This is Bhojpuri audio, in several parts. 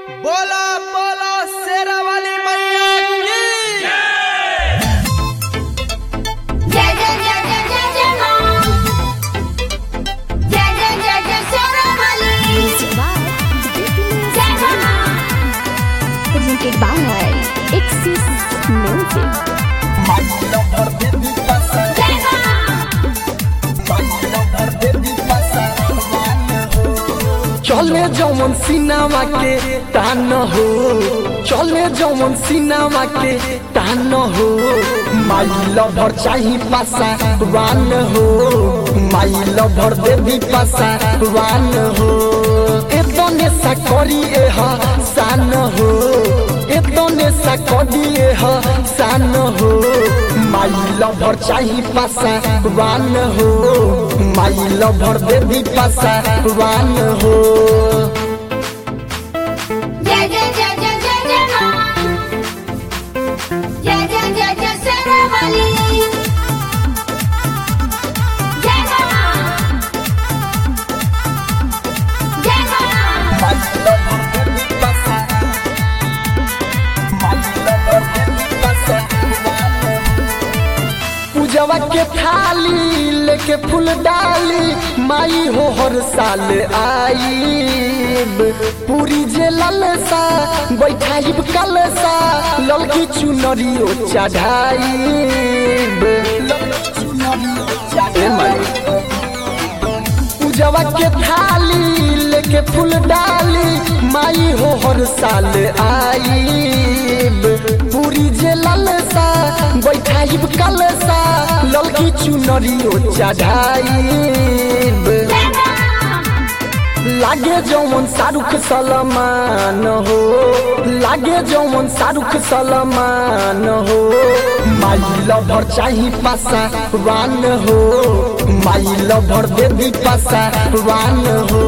बोलो बोलो शेरा वाली मैया की जय जय जय जय जय जय मां जय जय जय जय शेरावाली जय मां presented by Axis Music. जय मां चले जौन सिनेमा के तान हो चले जौन सिनेमा के तान हो माई लभर चाही पासा वान हो माई लभर देवी पासा वान हो एतने सा करी एह सान हो एतने सा करी एह सान हो माई लभर चाही पासा वान हो माई लभर देवी पासा वान हो जय जय जय जय जय जय मां जय जय जय जय शेरावाली जय मां जय मां पूजवा के थाली लेके फूल डाली माई हो हर साल आईब पूरी जे ललसा बैठाइब कलसा ललकी चुनरियो चढ़ाइब ए माई पूजवा के थाली लेके फूल डाली माई हो हर साल आईब पूरी जे ललसा बैठाइब कलसा ललकी चुनरियो चढ़ाइब जय मां लागे जौन शाहरुख सलमान हो लागे जौन शाहरुख सलमान हो माई लभर चाही पासा वान हो माई लभर देवी पासा वान हो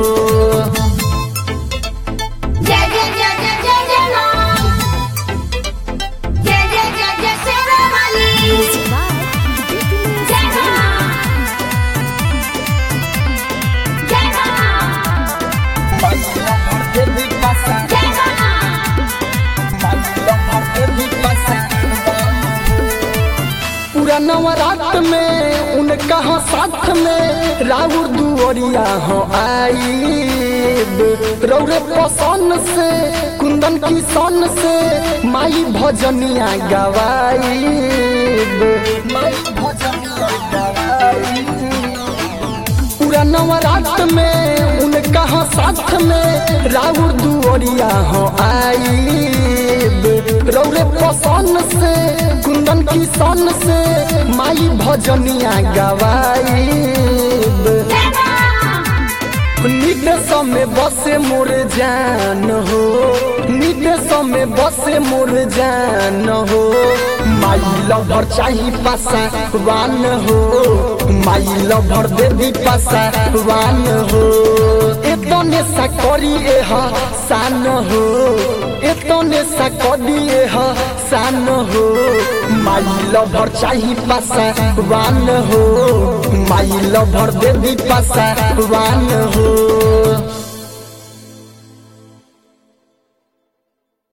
जय जय जय जय जय जय मां जय जय जय जय शेरावाली जय मां जय मां जय मां पूरा नवरात में उनका हाँ साथ में राउर दुआरिया हो आईब रौरे पसंद से कुंदन की सन से माई भजनिया गवाईब माई भजनिया गवाईब पूरा नवरात में उनका हाँ साथ में राउर दुआरिया हो आईब रौरे पसंद से कुंदन की सन से माई भजनिया गवाईब जय मां निदेश में बसे मोर जान हो निदेश में बसे मोर जान हो माई लभर चाही पासा वान हो माई लभर देवी पासा वान हो एतने सा करी एह सान हो एतने सा करी एह सान हो माई लभर चाही पासा वान हो माई लभर देवी पासा वान हो